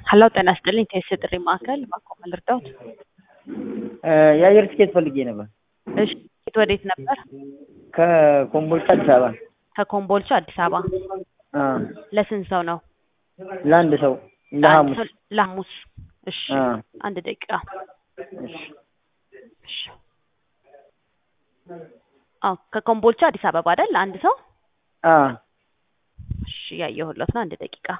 ሀሎ ጤና ይስጥልኝ ከየሴ ጥሪ ማዕከል ባኮ ልርዳዎት? የአየር ትኬት ፈልጌ ነበር። እሺ ወዴት ነበር? ከኮምቦልቻ አዲስ አበባ። ከኮምቦልቻ አዲስ አበባ። አ ለስንት ሰው ነው? ለአንድ ሰው ለአንድ ለሐሙስ። ሰው- ለሐሙስ። እሺ አ አንድ ደቂቃ። እሺ እሺ አዎ ከኮምቦልቻ አዲስ አበባ አይደል? ለአንድ ሰው። አ እሺ ያየሁለት ነው። አንድ ደቂቃ።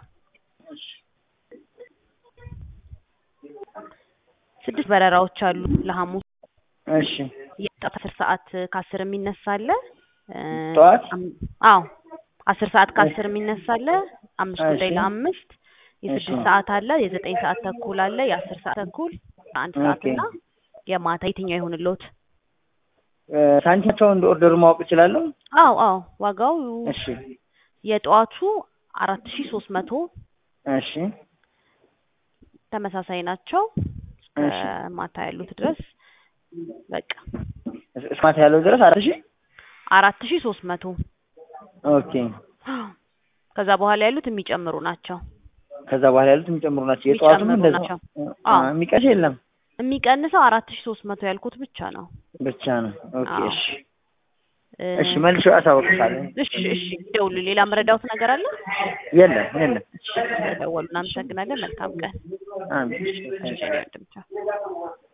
ስድስት በረራዎች አሉ ለሐሙስ እሺ የጠዋት አስር ሰዓት ከአስር የሚነሳ አለ። እ፣ ጠዋት? አም- አዎ አስር ሰዓት ከአስር የሚነሳ አለ። አምስት እሺ። ጉዳይ ለአምስት የስድስት እሺ። ሰዓት አለ። የዘጠኝ ሰዓት ተኩል አለ። የአስር ሰዓት ተኩል አንድ ሰዓት ኦኬ። እና የማታ የትኛው ይሁንልዎት? እ፣ ሳንቲማቸውን እንደ ኦርደሩ ማወቅ እችላለሁ? አዎ አዎ ዋጋው እሺ የጠዋቱ አራት ሺ ሶስት መቶ እሺ ተመሳሳይ ናቸው እስከ እሺ። ማታ ያሉት ድረስ በቃ እስከ ማታ ያለው ድረስ አራት ሺህ አራት ሺ ሶስት መቶ ኦኬ። ከዛ በኋላ ያሉት የሚጨምሩ ናቸው። ከዛ በኋላ ያሉት የሚጨምሩ ናቸው። የጠዋቱም የሚጨምሩ እንደዛ ናቸው። አ፣ አዎ። የሚቀር የለም የሚቀንሰው አራት ሺ ሶስት መቶ ያልኩት ብቻ ነው። ብቻ ነው። ኦኬ አዎ። እሺ እ፣ እሺ መልሼ አሳውቅሻለሁ። እሺ እሺ ደውሉ። ሌላ መረዳውት ነገር አለ? የለም የለም። ደወሉ። እናመሰግናለን። መልካም ቀን። አሜን። እሺ፣ እሺ፣ ወንድም ቻው።